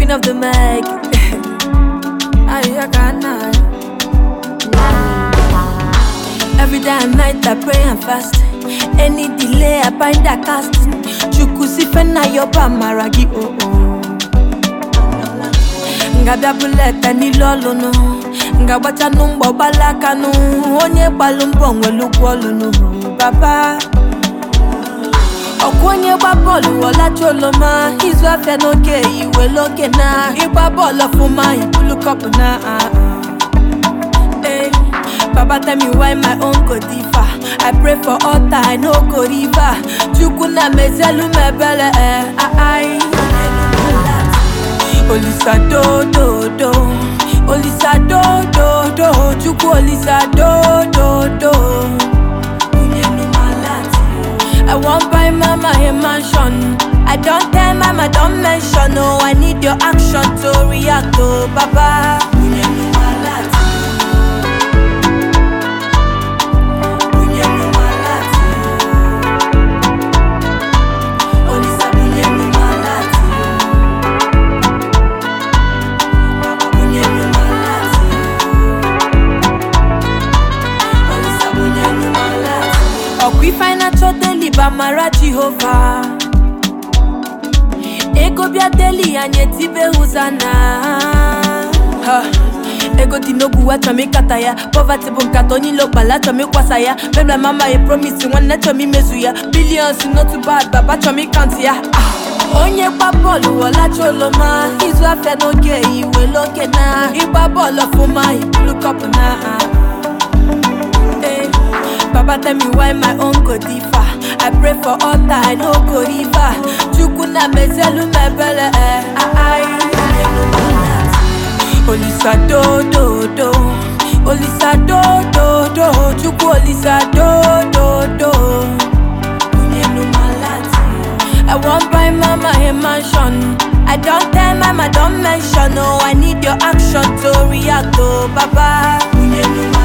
queen of the mic. Ayakana. Every day and night I pray and fast. Any delay I bind that cast. Chukusifena yoba maragi oh oh. Ngabia buleta n'ilu ọlụnụ ngagbacha mgbọ gbalakanụ onye gbalụ mbọ nwere ụgwọ ọlụnụ baba ọkwa onye gba bọọlụ ọlacha oloma izu afịa n'oge iwere oge na ịgba bọọlụ ọfụma ibulu kọpụ na ah, ah. Eh, Baba tell me why my own go differ. I pray for altar, I no go river. Chukwu na mezelu mebele eh, ah, ai. Olisa do do do, Olisa do do do, Chukwu Olisa do do do. Onyenu malati. I want buy mama a mansion. I don't tell mama, don't mention. No, I need your action to react. Oh, Baba. Onyenu malati. Onyenu malati. Olisa onyenu malati. Onyenu malati. Olisa onyenu malati. Ọkwa ife anyị na-achọ deli bụ amara Jehova ego bịa deli anyị etibe hụzana Ha. ego dị n'ogwu achọm ịkata ya poverty bụ nkata onye ilo kpala achọm ịkwasa ya mebla mama ya promise nwanne chọm imezu ya billions n'otu bad baba chọm ịkant ya Ah. onye gba bọọlụ ọlacha oloma izu afịa n'oge iwere oge na ịgba bọọlụ ọfụma ibulu kọpụ na ah. Eh, Baba tell me why my own go differ. I pray for altar, I no go river. Chukwu na mezelu mebele eh, ah, ai. Olisa do do do, Olisa do do do, Chukwu Olisa do do do. Onyenu malati. I want buy mama a mansion. I don't tell mama, don't mention. No, I need your action to react. Oh, Baba. Onyenu malati.